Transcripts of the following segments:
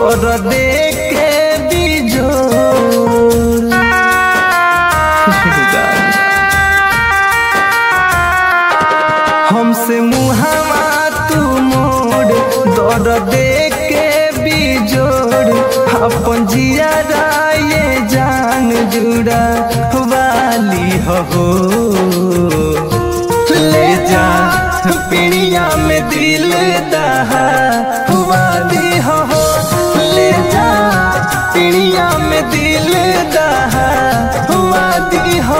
दर दे के बिजोर हमसे मुहावा तू मोड़ दर दे के बिजोड़ अपन जिया ये जान जुड़ा वाली हो ले जा पिड़िया में दिल दहा वाली हो ले जा पिड़िया में दिल दहा वाली हो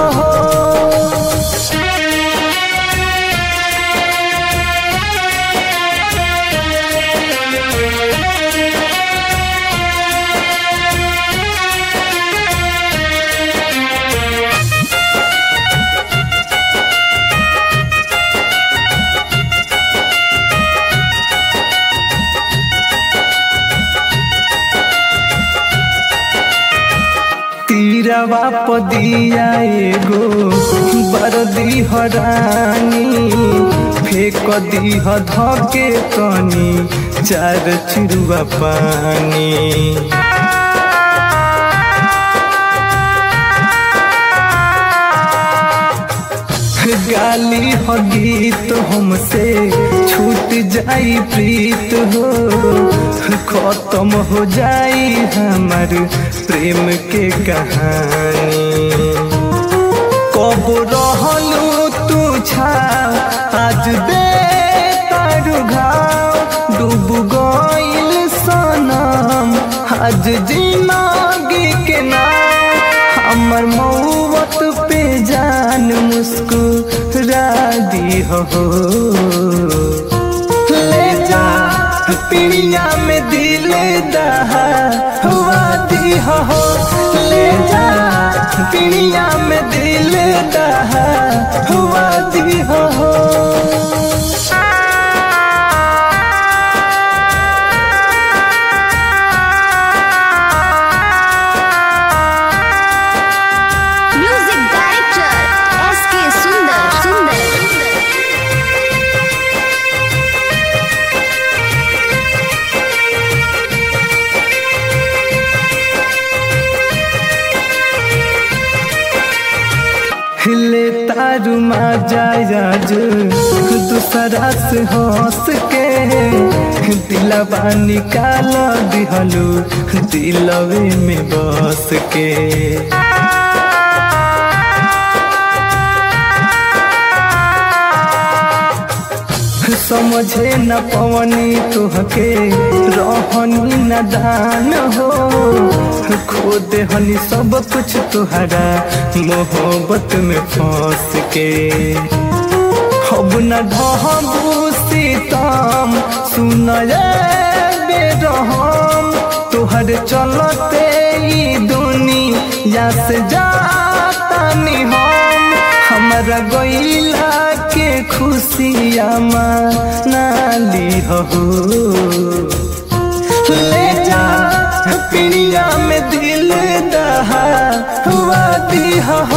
तीरवा पदिया एगो बरदी हरानी फेक दीह धके कनी चार चिरुआ पानी गाली हो गीत हमसे छूट जाई प्रीत हो खत्म हो जाई हमार प्रेम के कहानी कब रहलू तू छा आज दे तारू घाव डूब गइल सनम आज जिंदगी के नाम हमर मौत पे जान मुस्कुरा दी हो ले जा पिड़िया में दिल दहा हुआ दी हो ले जा पिड़िया में दिल दहा हुआ दी हो म्यूजिक डायरेक्टर एस के सुंदर सुंदर हिले तारू मा जायज दूसरा से हंस के दिलवा निकाल दिहलू दिलवे में बस के समझे न पवनी तुहके रहनी न दान हो खो देहनी सब कुछ तुहरा मोहब्बत में फंस के अब न ढहबू सीतम सुन बेरहम तुहर चलते ई दुनिया से जातानी हम हमारा गईला के खुशिया मनाली हो ले जा पिड़िया में दिल दहा हुआ दी हो